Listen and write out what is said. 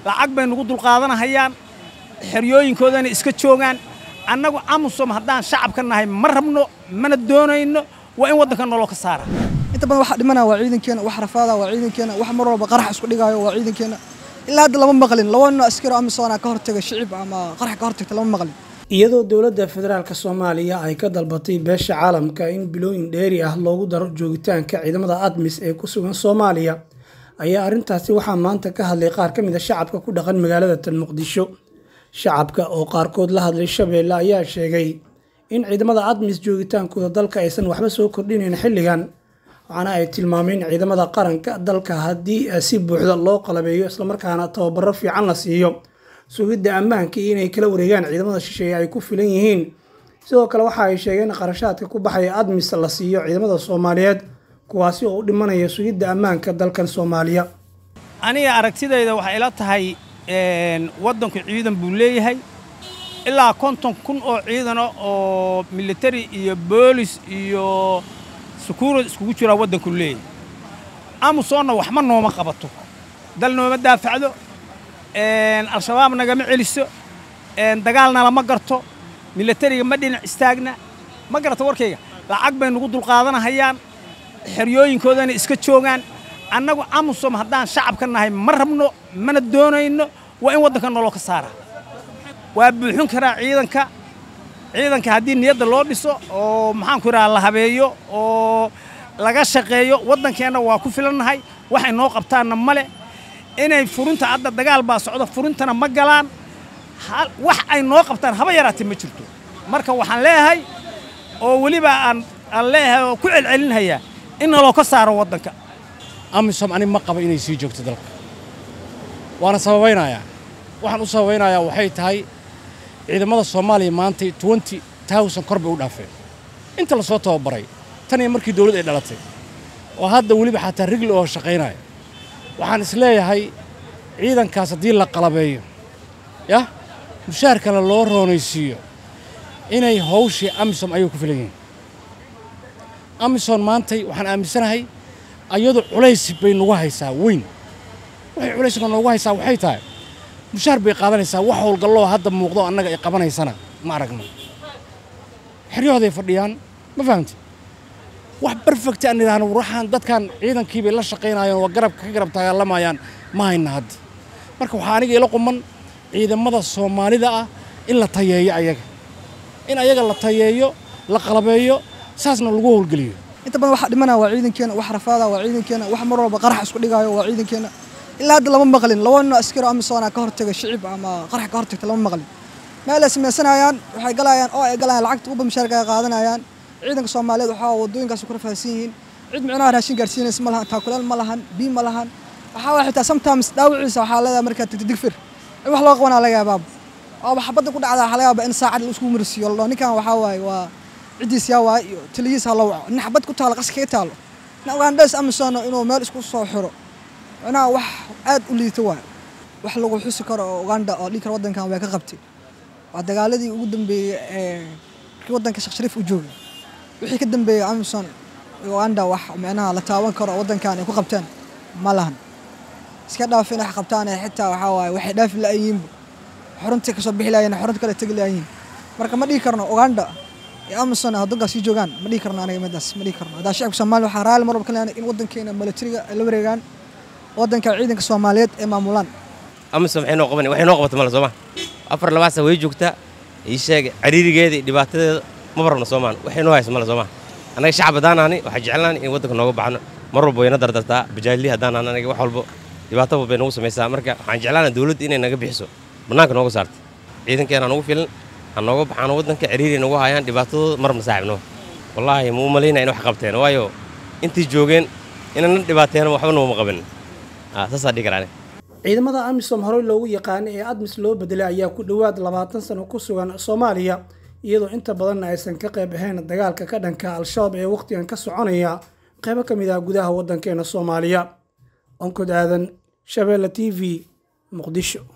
lacag bay nagu dulqaadanahayaan xeryooyinkoodana iska joogaan annagu amusom haddaan shacabka nahay ma rabno mana doonayno waa in waddanka nolol ka saara inta badan waxa dhimanaya waa ciidankeena wax rafaada waa ciidankeena wax mar walba qarax isku dhigaayo waa ciidankeena ilaa hadda lama maqlin laba nin askari oo amisoona ka hortaga shicib ama qarax ka hortagta lama maqlin iyadoo dowladda federaalk soomaaliya ay ka dalbatay beesha caalamka in bilooyin dheeri ah loogu daro joogitaanka ciidamada admis ee ku sugan soomaaliya ayaa arrintaasi waxaa maanta ka hadlay qaar ka mid a shacabka ku dhaqan magaalada tan muqdisho shacabka oo qaarkood la hadlay shabeelle ayaa sheegay in ciidamada admis joogitaankooda dalka aysan waxba soo kordhinayn xilligan waxaana ay tilmaameen ciidamada qaranka dalka haddii si buuxda loo qalabeeyo islamarkaana tababaro fiican la siiyo sugidda ammaanka iyo inay kala wareegaan ciidamada shisheeye ay ku filan yihiin sidoo kale waxa ay sheegeen qarashaadka ku baxaya admis la siiyo ciidamada soomaaliyeed kuwaasi oo u dhimanaya sugidda ammaanka dalkan soomaaliya aniga aragtidayda waxay ila tahay waddanku ciidan buu leeyahay ilaa konton kun oo ciidana oo militari iyo boolis iyo sukuurad iskugu jiraa waddanku leeyahay amusoonna waxma nooma qabato dal nooma daafacdo al-shabaab nagama celiso dagaalna lama garto milatariga ma dhinac istaagna ma garata warkayga lacag bay nagu dulqaadanahayaan xeryooyinkoodana iska joogaan annagu amusom haddaan shacabka nahay ma rabno mana doonayno waa in waddanka nolol ka saara waa buuxin karaa ciidanka ciidanka haddii niyadda loo dhiso oo maxaanku idhaha la habeeyo oo laga shaqeeyo waddankeenna waa ku filannahay waxay noo qabtaanna male inay furinta hadda dagaal baa socdo furintana ma galaan wax ay noo qabtaan haba yaraatee ma jirto marka waxaan leeyahay oo weliba aan aan leeyahay oo ku celcelinhayaa in naloo ka saaro waddanka amisom ani ma qaba inay sii joogto dalka waana sababaynayaa waxaan u sababaynayaa waxay tahay ciidamada soomaaliya maanta twenty towsan kor bay u dhaafeen inta la soo tababaray tan iyo markii dawladd ay dhalatay oo hadda weliba xataa rigli oo shaqaynaya waxaan is leeyahay ciidankaas haddii la qalabeeyo yah mushaharkana loo roonaysiiyo inay hawshii amisom ayay ku filan yihiin amisom maantay waxaan aaminsanahay ayadu culays bay nagu haysaa weyn waxay culayska noogu haysaa waxay tahay mushaar bay qaadanaysaa wax howlgalloo hadda muuqdo annaga ay qabanaysana ma aragno xeryahooday fadhiyaan ma fahamti wax barfegta aan idhaahno waxaan dadkan ciidankii bay la shaqaynayaan waa garabka ka garab dagaalamayaan ma hayna hadda marka waxaa aniga ila quman ciidamada soomaalida ah in la tayeeyo ayaga in ayaga la tayeeyo la qalabeeyo saasna lagu howlgeliyo inta badan waxa dhimanaya waa ciidankeena wax rafaada waa ciidankeena wax mar walba qarax isku dhigaayo waa ciidankeena ilaa hadda lama maqlin laba nin askari oo amisoona ka hortaga shicib ama qarax ka hortagta lama maqlin meel ay samaysanayaan waxay galayaan oo ay galayaan lacagta uba mushaarka ay qaadanayaan ciidanka soomaaliyeed waxaa waddooyinkaas ku rafaadsan yihiin cid micnaha raashin gaarsiinaysa ma lahan taakuleel ma lahan biyo ma lahan waxaa waay xitaa sometimes dhaawiciisa waxaa leedahay markaa tagta digfir in wax loo qabanaa laga yaabaaba waaba xabadda ku dhacda waxaa laga yaabaa in saacad la isku marsiiyo ladhao ninkan waxaa waaye waa ciddiis yaa waay iyo taliyiis ha la waco nin xabad ku taalo qas kaga taalo nin ugandhes amisono inuu meel isku soo xiro micnaha wax aad u liito waay wax lagu xusi karo oo uganda oo dhinkar waddankan way ka qabtay waa dagaaladii ugu dambeeyey ee markii waddanka sheekh shariif u joogay wixii ka dambeeyey amison uganda wax micnaha la taaban karo oo waddankan ay ku qabteen ma lahan iska dhaaf inay wax qabtaan ee xitaa waxaa waaye waxay dhaafi la'ayiinba xuruntii kasoo bixi lahayen xurunta kale tegi lahayiin marka ma dhihi karno uganda iyo amison waddankaas sii joogaan ma dhihi karno aniga midaas ma dhihi karno haddaa shacabka soomaaliya waxaa raali mar walba ka leeyahay in waddankeena milatariga ay la wareegaan waddanka ciidanka soomaaliyeed ee maamulaan amisom waxay noo qaban waxay noo qabata male sooma afar labaasa way joogtaa ii sheeg cariirigeeda iyo dhibaatadeeda ma barabno soomaan waxay noo haysa male sooma annaga shacab haddaan ahni waxaa jeclaan in waddanka nooga baxno mar walba wayna dardartaa bajaajli haddaan ahna anaga wax walba dhibaato walba bay nagu samaysaa marka waxaan jeclaana dawladda inay naga bixiso bannaanka nooga saarto ciidankeena nagu filan ha nooga baxaano waddanka cariiri nagu hayaan dhibaatadooda marabna saaxibno wallaahi ma u malaynaya in wax qabteen waayo intii joogeen inana dhibaateena waxba nooma qaban saasaa dhihi karaa ciidamada amisom horey loogu yaqaanay ee admis loo bedelay ayaa ku dhowaad labaatan sano ku sugan soomaaliya iyadoo inta badanna aysan ka qayb ahayn dagaalka ka dhanka al-shabaab ee wakhtigan ka soconaya qaybo ka mid ah gudaha waddankeena soomaaliya onkod aadan shabeelle t v muqdisho